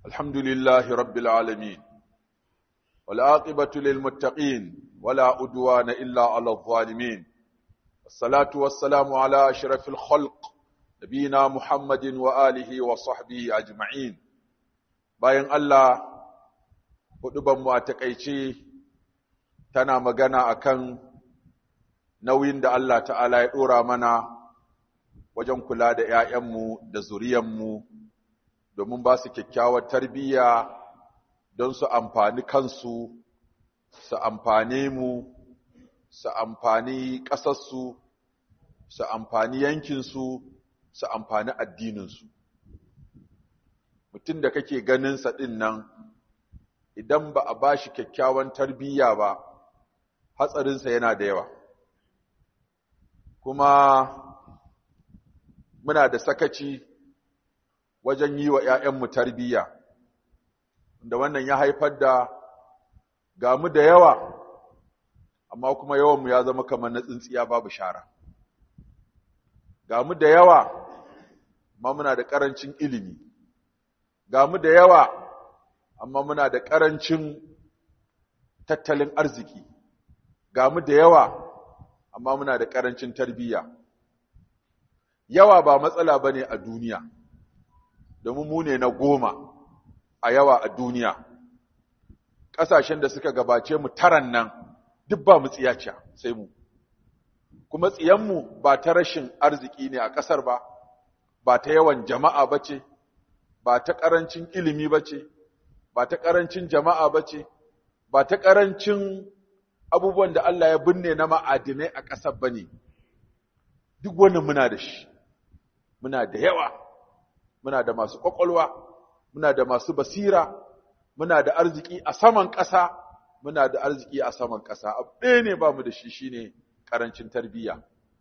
الحمد لله رب العالمين والعاقبة للمتقين ولا أدوان إلا على الظالمين الصلاة والسلام على أشرف الخلق نبينا محمد وآله وصحبه أجمعين bayan Allah hudubanmu a takaice tana magana akan nauyin da Allah ta'ala ya ɗora mana wajen kula da ‘ya'yanmu da zuriyanmu domin ba su kyakkyawar tarbiyya don su amfani kansu, su amfane mu, su amfani ƙasarsu, su amfani yankinsu, su amfani addininsu. Mutum da kake ganinsa ɗin nan, idan ba a ba shi kyakkyawan tarbiyya ba, hatsarinsa yana da yawa. Kuma muna da sakaci wajen yi wa ‘ya'yanmu tarbiyya, da wannan ya haifar da gamu da yawa, amma kuma yawanmu ya zama kamar na tsintsiya babu shara. Gamu da yawa, amma muna da ƙarancin ilimi, gamu da yawa, amma muna da ƙarancin tattalin arziki, gamu da yawa, amma muna da ƙarancin tarbiyya. Yawa ba matsala ba ne a duniya. domin mu ne na goma a yawa a duniya ƙasashen da suka gabace mu taran nan duk ba mu tsiyaciya sai mu kuma tsiyanmu ba ta rashin arziki ne a ƙasar ba ba ta yawan jama'a ba ce ba ta ƙarancin ilimi ba ce ba ta ƙarancin jama'a ba ce ba ta ƙarancin abubuwan da Allah ya binne na ma'adinai a ƙasar ba ne duk wannan muna da shi muna da yawa muna da masu ƙwaƙwalwa, muna da masu basira, muna da arziki a saman ƙasa, muna da arziki a saman ƙasa. Abu ɗaya ne ba mu da shi shi ne ƙarancin tarbiyya.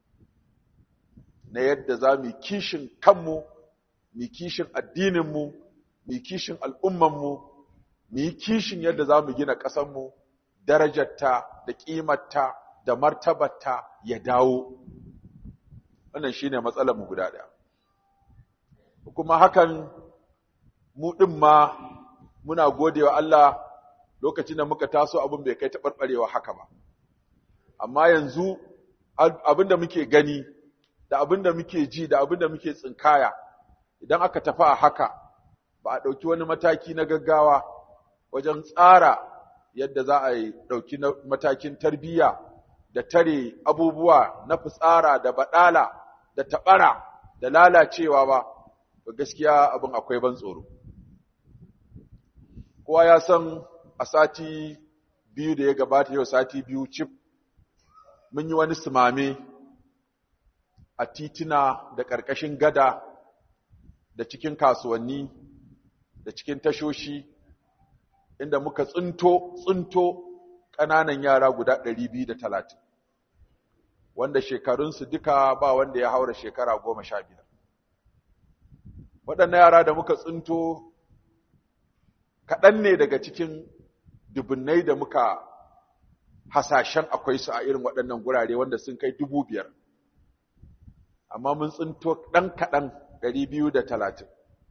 Na yadda za mu kishin kanmu, mu kishin addininmu, mu kishin al'ummanmu, mu yi kishin yadda za mu gina ƙasanmu, darajarta da ƙimarta da martabarta ya dawo. Wannan shi ne matsalarmu guda ɗaya. kuma hakan mu ɗin ma muna gode wa Allah lokacin da muka taso abin bai kai taɓarɓarewa haka ba. Amma yanzu abin da muke gani, da abin da muke ji, da abin da muke tsinkaya, idan aka tafi a haka, ba a ɗauki wani mataki na gaggawa wajen tsara yadda za a yi ɗauki matakin tarbiyya da tare abubuwa na fitsara da baɗala da taɓara da lalacewa ba. to gaskiya abin akwai ban tsoro kowa ya san a sati biyu da ya gabata yau sati biyu cif mun yi wani simame a titina da ƙarƙashin gada da cikin kasuwanni da cikin tashoshi inda muka tsinto tsinto ƙananan yara guda ɗari biyu da talatin wanda shekarunsu duka ba wanda ya haura shekara goma sha biyar waɗannan yara da muka tsinto kaɗan ne daga cikin dubunnai da muka hasashen akwai su a irin waɗannan gurare wanda sun kai dubu biyar amma mun tsinto ɗan kaɗan ɗari biyu da talatin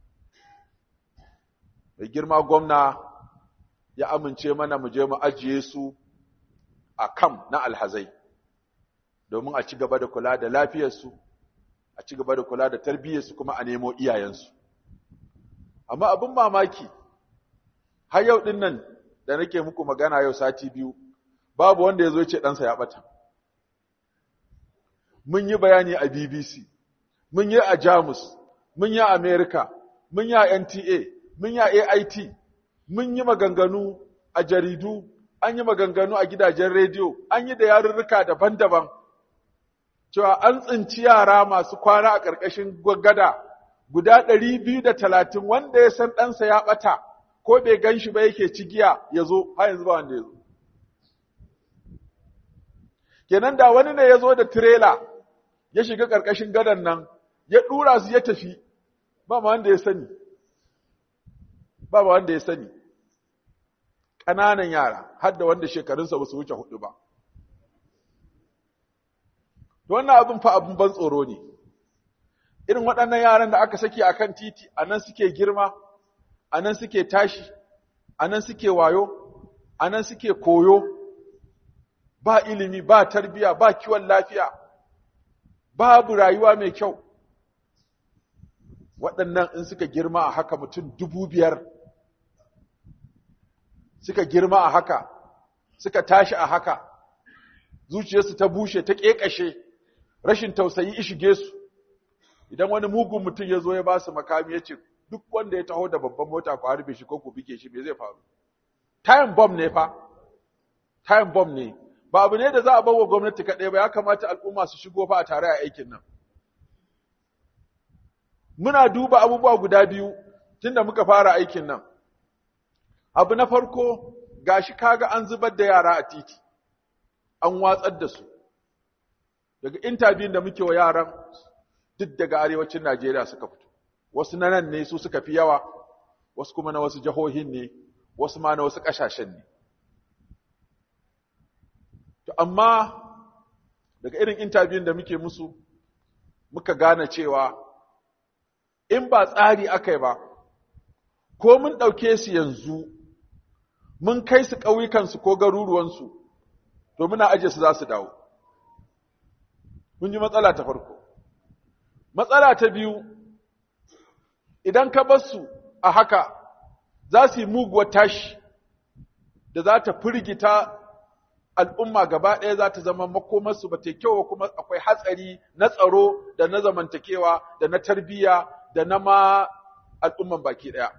mai girma gwamna ya amince mana mu je mu ajiye su a kam na alhazai domin a ci gaba da kula da lafiyarsu a ci gaba da kula da tarbiyyarsu kuma a nemo iyayensu amma abin mamaki har yau din nan da nake muku magana yau sati biyu babu wanda ya zo ce ɗansa ya ɓata mun yi bayani a bbc mun yi a jamus mun yi a america mun yi a nta mun yi a ait mun yi maganganu a jaridu an yi maganganu a gidajen rediyo an yi da yarurruka daban-daban cewa an tsinci yara masu kwana a ƙarƙashin gada guda ɗari biyu da talatin wanda ya san ɗansa ya ɓata ko bai gan shi ba yake cigiya ya zo har yanzu ba wanda ya zo. Kenan da wani ne ya zo da tirela ya shiga ƙarƙashin gadon nan ya ɗura su ya tafi ba ma wanda ya sani. Ba ma wanda ya sani. Ƙananan yara har da wanda shekarunsa ba su wuce hudu ba. wannan abin fa abin ban tsoro ne irin waɗannan yaran da aka saki a kan titi a nan suke girma a nan suke tashi a nan suke wayo a nan suke koyo ba ilimi ba tarbiya ba kiwon lafiya babu rayuwa mai kyau waɗannan in suka girma a haka mutum dubu biyar suka girma a haka suka tashi a haka zuciyarsu ta bushe ta ƙeƙashe rashin tausayi ishige su idan wani mugun mutum ya zo ya ba su makami ya ce duk wanda ya taho da babban mota ku harbe shi ko ku bige shi me zai faru time bomb ne fa time bomb ne ba abu ne da za a bawa gwamnati kaɗai ba ya kamata al'umma su shigo fa a tare a aikin nan muna duba abubuwa guda biyu tunda muka fara aikin nan abu na farko gashi kaga an zubar da yara a titi an watsar da su daga intabiyun da muke wa yaran duk daga arewacin Najeriya suka fito wasu na nan ne su suka fi yawa wasu kuma na wasu jihohin ne wasu ma na wasu ƙasashen ne to amma daga irin intabiyun da muke musu muka gane cewa in ba tsari aka yi ba ko mun ɗauke su yanzu mun kai su ƙauyukansu ko garuruwansu to muna aje su za su dawo mun ji matsala ta farko matsala ta biyu idan ka bar su a haka za su yi muguwar tashi da za ta firgita al'umma gaba ɗaya za ta zama makomarsu ba ta kyau kuma akwai hatsari na tsaro da na zamantakewa da na tarbiyya da na ma al'umman baki ɗaya.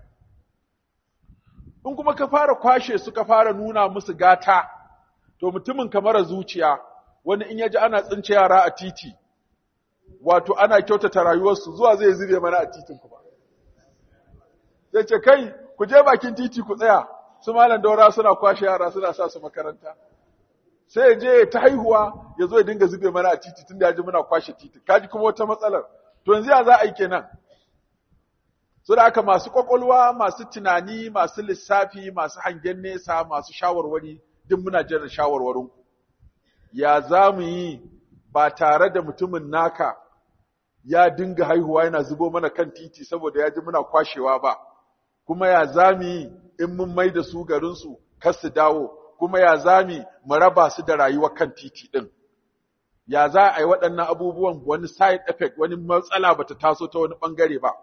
In kuma ka fara kwashe su ka fara nuna musu gata, to mutumin kamar zuciya wani in ya ji ana tsince yara a titi, wato ana kyautata rayuwarsu zuwa zai zube mana a titin kuma. Zai ce, kai, ku je bakin titi ku tsaya, su malam daura suna kwashe yara suna sa su makaranta. Sai ya je ta haihuwa ya zo ya dinga zube mana a titi tun da ya ji muna kwashe titi. Kaji kuma wata matsalar. To yanzu ya za a yi kenan. So da aka masu kwakwalwa, masu tunani, masu lissafi, masu hangen nesa, masu shawarwari, duk muna jiran shawarwarinku. Ya za mu yi ba tare da mutumin naka ya dinga haihuwa yana zubo mana kan titi saboda ya ji muna kwashewa ba, kuma ya za mu yi in mun mai da su garinsu kar su dawo, kuma ya za mu raba su da rayuwar kan titi ɗin. Ya za a yi waɗannan abubuwan wani side effect, wani matsala ba ta taso ta wani ɓangare ba.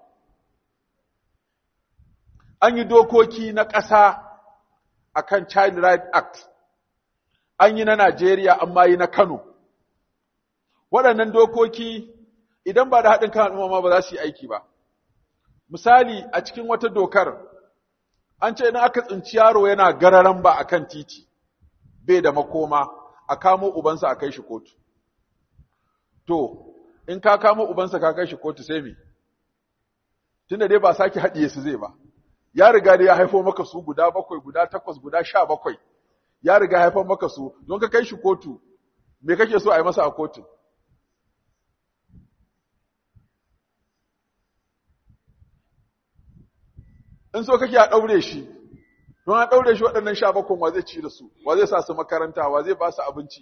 an yi dokoki na ƙasa a kan Child Right Act, an yi na Najeriya amma yi na Kano. Waɗannan dokoki idan ba da haɗin kan al'umma ba za su yi aiki ba. Misali a cikin wata dokar, an ce idan aka tsinci yaro yana gararan ba a kan titi, bai da makoma, a kamo ubansa a kai shi kotu. To, in ka kamo ubansa ka kai shi kotu sai me? Tunda dai ba sake haɗiye su zai ba. ya riga da ya haifo maka su guda bakwai guda takwas guda sha bakwai ya riga haifo maka su don ka kai shi kotu me kake so a yi masa a kotu in so kake a ɗaure shi don a ɗaure shi waɗannan sha bakwai wa zai ci da su wa zai sa su makaranta wa zai ba su abinci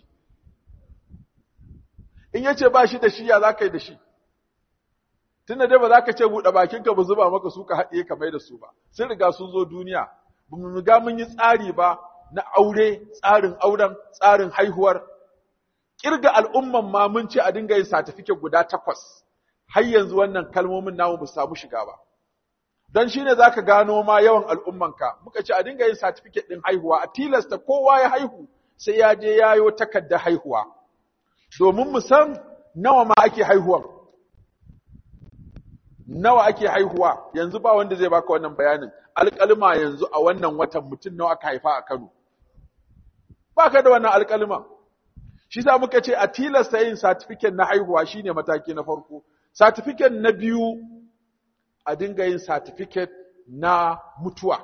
in ya ce ba shi da shi ya za ka yi da shi tunda dai ba za ka ce buɗe bakinka ba zuba maka su ka haɗiye ka mai da su ba sun riga sun zo duniya ba mu riga mun yi tsari ba na aure tsarin auren tsarin haihuwar kirga al'umman ma mun ce a dinga yin certificate guda takwas har yanzu wannan kalmomin namu ba samu shiga ba don shine zaka gano ma yawan al'ummanka muka ce a dinga yin certificate din haihuwa a tilasta kowa ya haihu sai ya je yayo takardar haihuwa domin mu san nawa ma ake haihuwan nawa ake haihuwa yanzu ba wanda zai baka wannan bayanin alƙalma yanzu a wannan watan mutum nawa aka haifa a Kano baka da wannan alƙalma shi sa muka ce a tilasta yin certificate na haihuwa shine mataki na farko certificate na biyu a dinga yin certificate na mutuwa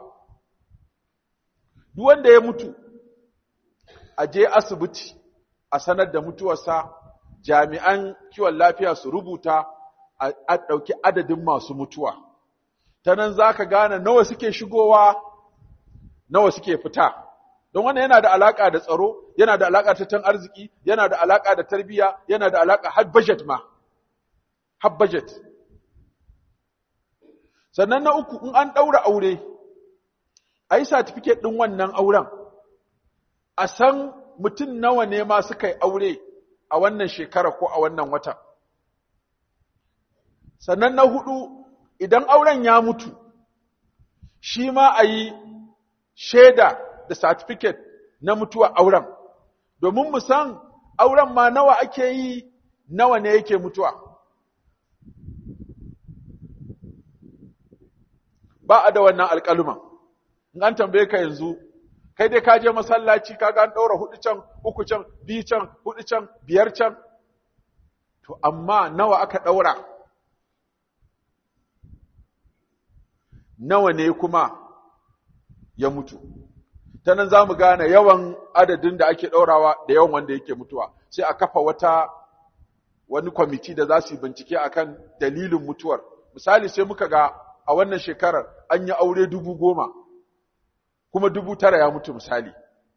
duk wanda ya mutu a je asibiti a sanar da mutuwarsa jami'an kiwon lafiya su rubuta a ɗauki adadin masu mutuwa. Ta nan za ka gane nawa suke shigowa, nawa suke fita. Don wannan yana da alaƙa da tsaro, yana da alaƙa tattalin arziki, yana da alaƙa da tarbiyya, yana da alaƙa har budget ma. Har budget. sannan na uku in an ɗaura aure a yi satifiket ɗin wannan auren a san mutum nawa ne ma suka yi aure a wannan shekara ko a wannan watan sannan na hudu idan auren ya mutu shi ma a yi shaida da satifiket na mutuwa auren domin mu san auren ma nawa ake yi nawa ne yake mutuwa ba a da wannan alƙaluman in an tambaye ka yanzu kai dai ka je masallaci ka ga an ɗaura hudu can uku can biyu can hudu can biyar can to amma nawa aka ɗaura nawa ne kuma ya mutu ta nan za mu gane yawan adadin da ake ɗaurawa da yawan wanda yake mutuwa sai a kafa wata wani kwamiti da za su yi bincike akan dalilin mutuwar misali sai muka ga a wannan shekarar an yi aure dubu goma kuma dubu tara ya mutu misali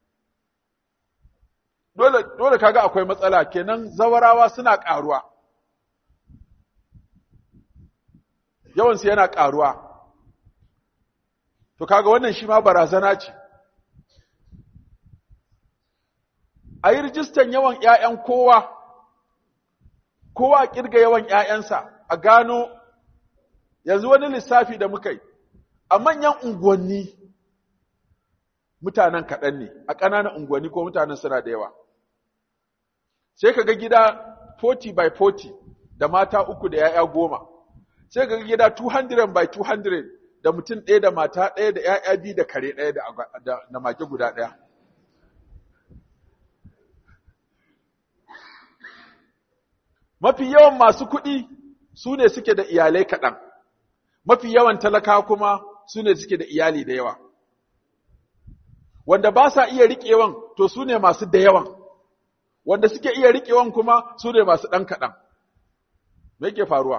dole, dole kaga akwai matsala kenan zawarawa suna ƙaruwa yawansu yana ƙaruwa to kaga wannan shi ma barazana ce a yi rijistan yawan ‘ya'yan kowa kowa a ƙirga yawan ‘ya'yansa a gano yanzu wani lissafi da muka yi a manyan unguwanni mutanen kaɗan ne a ƙananan unguwanni ko mutanen suna da yawa sai ka ga gida 40 by 40 da mata uku da ‘ya'ya goma sai ka ga gida 200 by 200 da mutum ɗaya da mata ɗaya da ‘ya'ya biyu da kare ɗaya da mage guda ɗaya mafi yawan masu kuɗi su ne suke da iyalai kaɗan mafi yawan talaka kuma su ne suke da iyali da yawa wanda ba sa iya riƙewan to su ne masu da yawan wanda suke iya riƙewan kuma su ne masu ɗan kaɗan me ke faruwa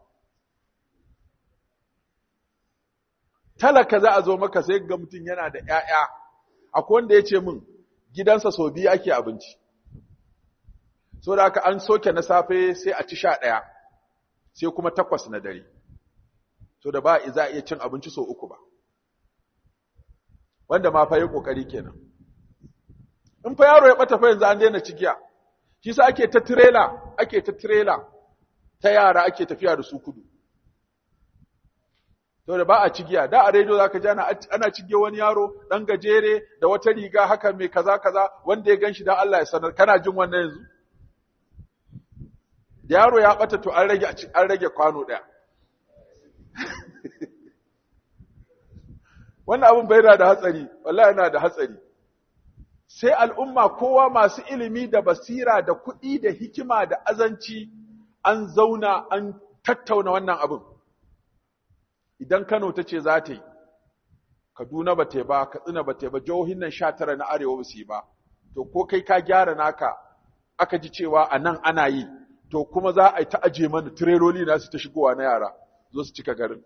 talaka za a zo maka sai ga mutum yana da ‘ya'ya akwai wanda ya ce min gidansa sau biyu ake abinci so da aka an soke na safe sai a ci sha ɗaya sai kuma takwas na dare so da ba za a iya cin abinci sau uku ba wanda ma fa yi kokari kenan in fa yaro ya bata fa yanzu an daina cigiya shi sa ake ta trailer ake ta trailer ta yara ake tafiya da su kudu to da ba a cigiya da a rediyo zaka ji ana ana cige wani yaro dan gajere da wata riga haka mai kaza kaza wanda ya ganshi dan Allah ya sanar kana jin wannan yanzu da yaro ya bata to an rage an rage kwano daya wannan abin bai da hatsari wallahi yana da hatsari sai al'umma kowa masu ilimi da basira da kuɗi da hikima da azanci an zauna an tattauna wannan abin idan Kano ta ce za ta yi Kaduna ba ta yi ba Katsina ba ta yi ba jihohin nan sha tara na arewa ba su yi ba to ko kai ka gyara naka aka ji cewa a nan ana yi to kuma za a yi ta aje mana tireloli na su ta shigowa na yara zo su cika garin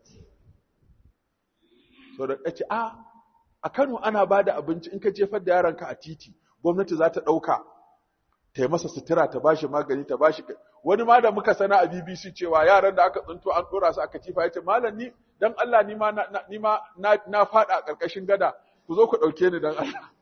so da kace a a Kano ana ba da abinci in ka jefar da yaranka a titi gwamnati za ta ɗauka ta yi masa sutura ta bashi magani ta bashi wani ma da muka sana a BBC cewa yaran da aka tsinto an ɗora su aka tifa ya ce malam ni dan Allah ni ma na ni ma na, na faɗa a ƙarƙashin gada ku zo ku ɗauke ni dan Allah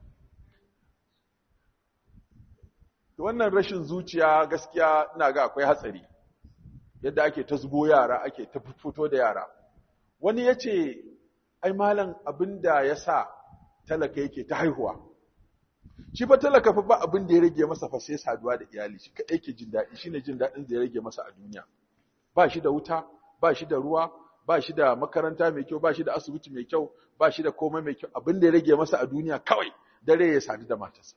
wannan rashin zuciya gaskiya ina ga akwai hatsari yadda ake ta zubo yara ake ta fito da yara wani ya ce ai malam abin da ya sa talaka yake ta haihuwa shi fa talaka fa ba abin da ya rage masa fa sai saduwa da iyali shi kaɗai ke jin daɗi shine jin daɗin da ya rage masa a duniya ba shi da wuta ba shi da ruwa ba shi da makaranta mai kyau ba shi da asibiti mai kyau ba shi da komai mai kyau abin da ya rage masa a duniya kawai dare ya sadu da matarsa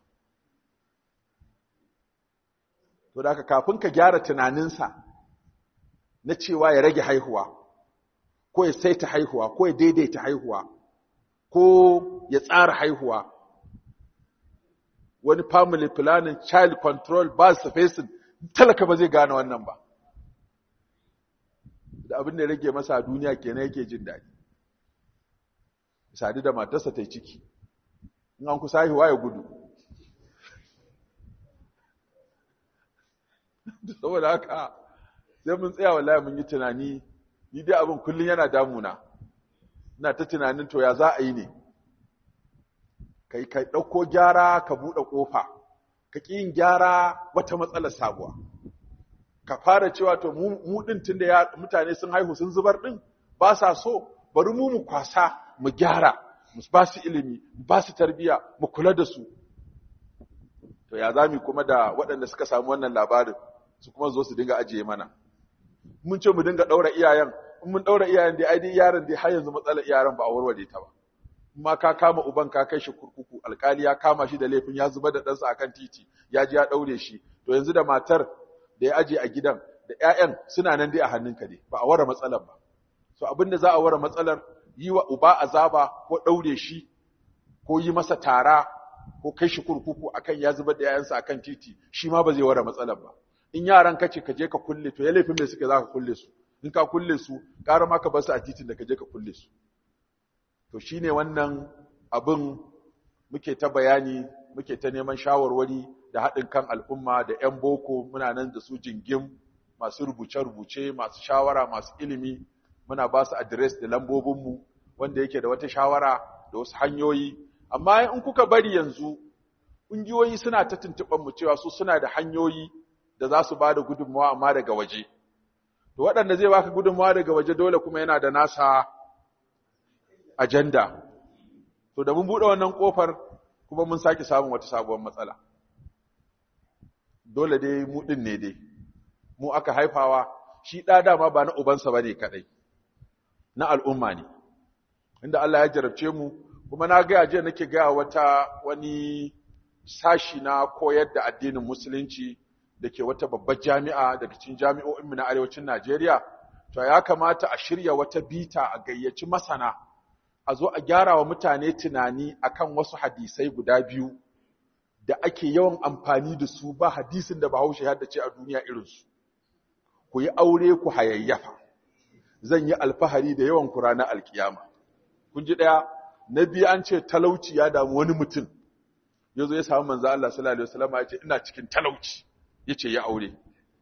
to da haka kafin ka gyara tunaninsa na cewa ya rage haihuwa ko ya saita haihuwa ko ya daidaita haihuwa ko ya tsara haihuwa wani family planning child control ba spacing talaka ba zai gane wannan ba da abin da rage masa a duniya kenan yake jin daɗi sadu da matarsa ta yi ciki in an kusa haihuwa ya gudu saboda haka sai mun tsaya wallahi mun yi tunani ni dai abin kullun yana damuna ina ta tunanin to ya za a yi ne kai kai dauko gyara ka bude kofa ka ki yin gyara wata matsalar sabuwa ka fara cewa to mu mu din tunda ya mutane sun haihu sun zubar din ba sa so bari mu mu kwasa mu gyara mu ba su ilimi mu ba su tarbiya mu kula da su to ya zami kuma da waɗanda suka samu wannan labarin su kuma zo su dinga ajiye mana mun ce mu dinga ɗaura iyayen in mun ɗaura iyayen dai ai dai yaron dai har yanzu matsalar iyayen ba a warware ta ba ma ka kama uban ka kai shi kurkuku alkali ya kama shi da laifin ya zuba da ɗansa akan titi ya ji ya ɗaure shi to yanzu da matar da ya aje a gidan da ƴaƴan suna nan dai a hannunka dai ba a ware matsalar ba so abinda za a ware matsalar yi wa uba azaba ko ɗaure shi ko yi masa tara ko kai shi kurkuku akan ya zubar da yayansa akan titi shi ma ba zai ware matsalar ba in yaran kace ka je ka kulle to ya laifin me suke za ka kulle su in ka kulle su ƙara ma ka bar su a titin da ka je ka kulle su to shine wannan abin muke ta bayani muke ta neman shawarwari da haɗin kan al'umma da 'yan boko muna nan da su jingim masu rubuce-rubuce masu shawara masu ilimi muna ba su adres da lambobinmu wanda yake da wata shawara da wasu hanyoyi amma in kuka bari yanzu ƙungiyoyi suna ta tuntuɓanmu cewa su suna da hanyoyi da za su ba da gudunmawa amma daga waje to waɗanda zai baka gudunmawa daga waje dole kuma yana da nasa ajanda to da mun buɗe wannan ƙofar kuma mun sake samun wata sabuwar matsala dole dai mu ɗin ne dai mu aka haifawa shi ɗa dama ba na ubansa ba ne kaɗai na al'umma ne inda Allah ya jarabce mu kuma na gaya jiya nake gaya wata wani sashi na koyar da addinin musulunci da ke wata babbar jami'a daga cikin jami'o'inmu na arewacin Najeriya to ya kamata a shirya wata bita a gayyaci masana a zo a gyara wa mutane tunani akan wasu hadisai guda biyu da ake yawan amfani da su ba hadisin da Bahaushe ya dace a duniya irinsu ku yi aure ku hayayyafa zan yi alfahari da yawan ku ranar alkiyama kun ji daya na biyu an ce talauci ya damu wani mutum ya zo ya samu manzo Allah sallallahu alaihi wasallam ya ce ina cikin talauci ya ce ya aure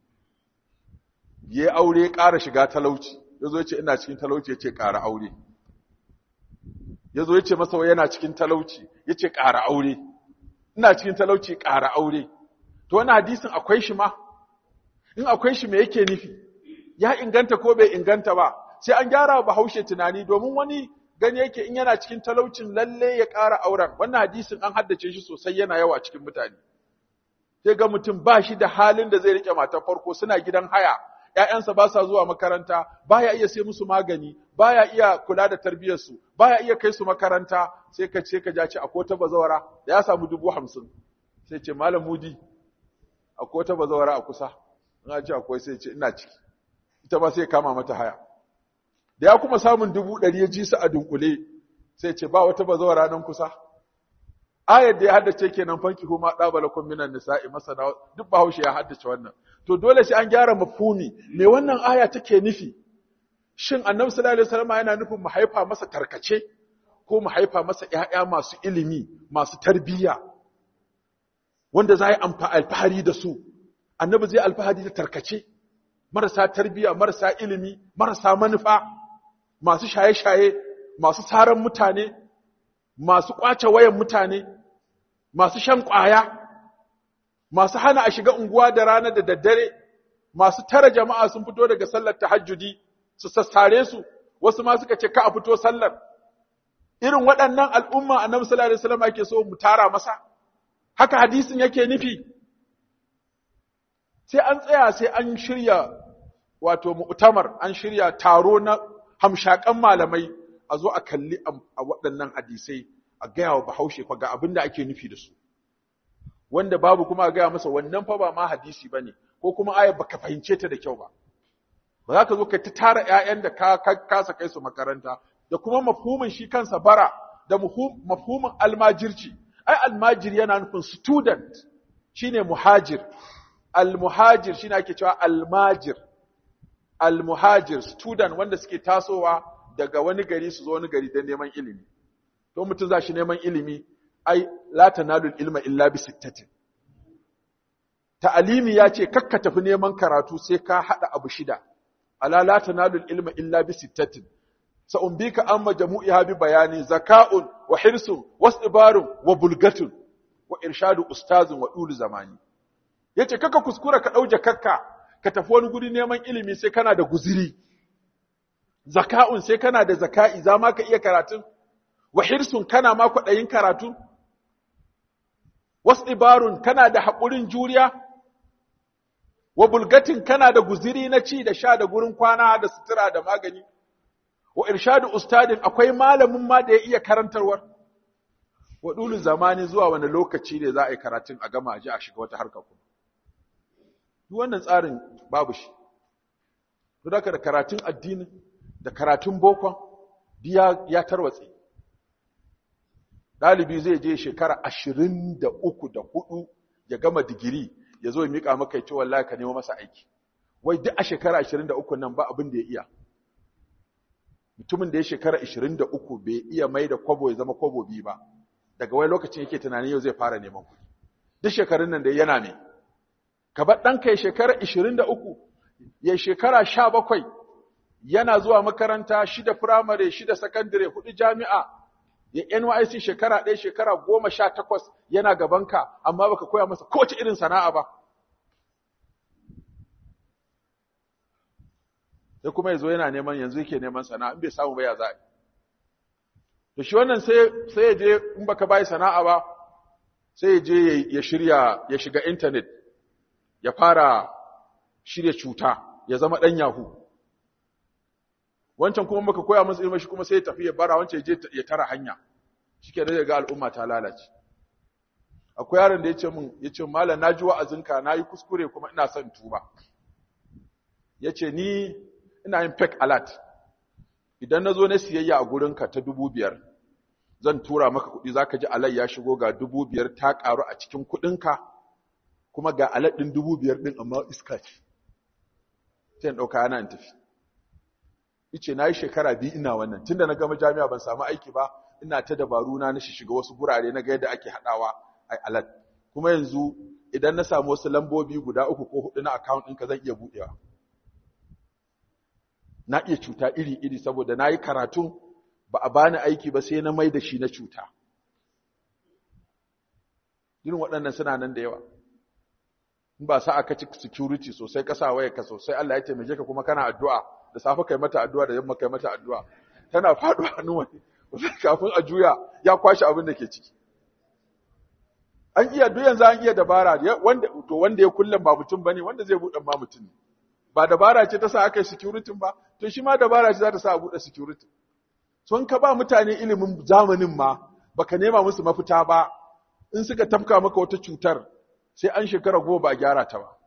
ya aure ƙara shiga talauci ya zo ya ce ina cikin talauci ya ce ƙara aure ya zo ya ce masa yana cikin talauci ya ce ƙara aure ina cikin talauci ƙara aure to wani hadisin akwai shi ma in akwai shi me yake nufi ya inganta ko bai inganta ba sai an gyara wa bahaushe tunani domin wani gani yake in yana cikin talaucin lalle ya ƙara auren wannan hadisin an haddace shi sosai yana yawa cikin mutane sai ga mutum ba shi da halin da zai rike matar farko suna gidan haya ƴaƴansa ba sa zuwa makaranta baya iya sai musu magani baya iya kula da tarbiyyarsu baya iya kai su makaranta sai ka ce ka ja ce akwai ta bazawara da ya samu dubu hamsin sai ce malam mudi akwai ta bazawara a kusa in ce akwai sai ce ina ciki ita ba sai kama mata haya da ya kuma samun dubu ɗari ya ji su a dunkule sai ce ba wata bazawara nan kusa ayar da ya haddace kenan fanki kuma ɗabalakun minan nisa'i masana duk bahaushe ya haddace wannan to dole sai an gyara mafhumi me wannan aya take nufi shin annabi sallallahu alaihi wasallam yana nufin mu haifa masa tarkace ko mu haifa masa ƴaƴa masu ilimi masu tarbiyya wanda za yi alfahari da su annabi zai alfahari da tarkace marasa tarbiyya marasa ilimi marasa manufa masu shaye-shaye masu saran mutane masu kwace wayan mutane masu shan ƙwaya masu hana a shiga unguwa da rana da daddare masu tara jama'a sun fito daga sallar tahajjudi su sassare su wasu ma suka ce ka a fito sallar irin waɗannan al'umma annabi sallallahu alaihi wasallam ake so mu tara masa haka hadisin yake nufi sai an tsaya sai an shirya wato mu'tamar an shirya taro na hamshakan malamai a zo a kalli a waɗannan hadisai a gaya wa bahaushe fa ga abin da ake nufi da su wanda babu kuma a gaya masa wannan fa ba ma hadisi ba ne ko kuma ayar baka fahimce ta da kyau ba ba za ka zo ka ta tara 'ya'yan da ka kasa kai su makaranta da kuma mafhumin shi kansa bara da mafhumin almajirci ai almajir yana nufin student shine muhajir almuhajir shine ake cewa almajir almuhajir student wanda suke tasowa daga wani gari su zo wani gari don neman ilimi to mutum za shi neman ilimi ai la tanalul ilma illa bi sittatin ta'alimi ya ce kakka tafi neman karatu sai ka hada abu shida ala la tanalu ilma illa bi sittatin sa'umbika amma jamu'iha bi bayani zaka'un wa hirsun wasdibarun wa bulgatun wa irshadu ustazin wa dulu zamani yace kaka kuskura ka dauje kakka ka tafi wani guri neman ilimi sai kana da guziri zaka'un sai kana da zaka'i za ma ka iya karatun wa hirsun kana ma kwaɗayin karatu wasdibarun kana da haƙurin juriya wa bulgatin kana da guziri na ci da sha da gurin kwana da sutura da magani wa irshadu ustadin akwai malamin ma da ya iya karantarwar wa dulu zamani zuwa wani lokaci ne za a yi karatun a gama a ji a shiga wata harka kuma duk wannan tsarin babu shi duk da karatun addini da karatun bokon ya, ya tarwatse ɗalibi zai je shekara ashirin da uku da hudu ya gama digiri ya zo ya miƙa maka ya ce wallahi ka nemo masa aiki wai duk a shekara ashirin da uku nan ba abin da ya iya mutumin da ya shekara 23 bai iya mai da kwabo ya zama kwabo biyu ba daga wai lokacin yake tunanin yau zai fara neman kuɗi duk shekarun nan da yana ne ka bar ɗanka ya shekara 23 ya shekara 17 yana zuwa makaranta shida firamare shida sakandare hudu jami'a ya NYC shekara ɗaya shekara goma sha takwas yana gabanka amma baka koya masa kowace irin sana'a ba sai kuma yazo yana neman yanzu yake neman sana'a in bai samu ba ya za'a to shi wannan sai sai ya je in baka bai sana'a ba sai ya je ya shirya ya shiga internet ya fara shirya cuta ya zama dan yahu wancan kuma baka koya masa ilimi shi kuma sai ya tafi ya bara wancan ya je ya tara hanya shike da ga al'umma ta lalace akwai yaron da ya ce min ya ce malam naji wa'azinka nayi kuskure kuma ina son tuba yace ni ina yin fake alert idan na zo na siyayya a gurinka ta dubu biyar zan tura maka kuɗi za ka ji alai ya shigo ga dubu biyar ta ƙaru a cikin kuɗinka kuma ga alad ɗin dubu biyar ɗin amma iska ce sai in ɗauka yana in tafi ice na yi shekara biyu ina wannan tunda na gama jami'a ban samu aiki ba ina ta dabaru na na shiga wasu gurare na ga yadda ake haɗawa a alad kuma yanzu idan na samu wasu lambobi guda uku ko huɗu na account ɗinka zan iya buɗewa na iya cuta iri-iri saboda na yi karatun ba a bani aiki ba sai na mai da shi na cuta. Irin waɗannan suna nan da yawa. In ba sa aka ci security sosai ƙasa waya ka sosai Allah ya taimake ka kuma kana addu'a da safe kai mata addu'a da yamma kai mata addu'a. Tana faɗuwa hannun wani. Kafin a juya ya kwashe abin da ke ciki. An iya duk yanzu an iya dabara wanda to wanda ya kullum ba mutum bane wanda zai buɗe ma mutum ne. ba dabara ce ta sa aka yi security ba to shi ma dabara ce za ta sa a buɗe security sun ka ba mutane ilimin zamanin ma baka nema musu mafita ba in suka tafka maka wata cutar sai an shekara goma ba a gyara ta ba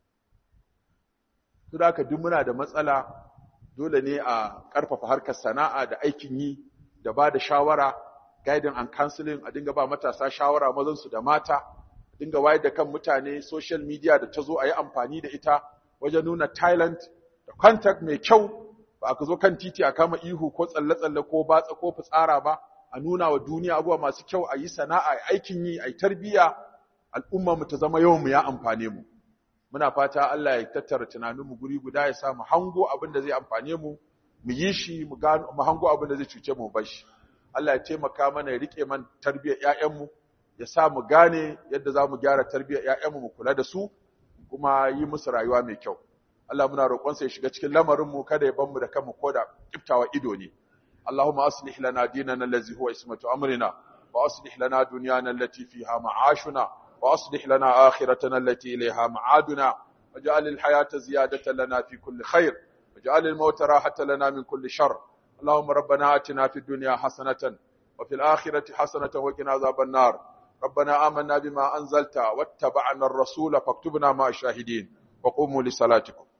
to da haka duk muna da matsala dole ne a ƙarfafa harkar sana'a da aikin yi da ba da shawara guiding and counseling a dinga ba matasa shawara mazansu da mata a dinga wayar da kan mutane social media da ta zo a yi amfani da ita wajen nuna talent da contact mai kyau ba aka zo kan titi a kama ihu ko tsalle-tsalle ko batsa ko fitsara ba a nuna wa duniya abubuwa masu kyau a yi sana'a a aikin yi a yi tarbiyya al'umma mu ta zama yawan mu ya amfane mu muna fata Allah ya tattara tunanin mu guri guda ya sa mu hango abin da zai amfane mu mu yi shi mu gano mu hango abin da zai cuce mu bar shi Allah ya taimaka mana ya rike man tarbiyyar ƴaƴan mu ya sa mu gane yadda za mu gyara tarbiyyar ƴaƴan mu mu kula da su kuma yi musu rayuwa mai kyau Allah muna roƙonsa ya shiga cikin lamarin mu kada ya bar mu da kanmu koda kiftawa ido ne Allahumma aslih lana dinana allazi huwa ismatu amrina wa aslih lana dunyana allati fiha ma'ashuna wa aslih lana akhiratana allati ilayha ma'aduna waj'al al-hayata ziyadatan lana fi kulli khair waj'al al-mauta rahatan lana min kulli shar اللهم ربنا آتنا في الدنيا حسنة وفي الآخرة حسنة وقنا عذاب النار ربنا آمنا بما أنزلت واتبعنا الرسول فاكتبنا مع الشاهدين وقوموا لصلاتكم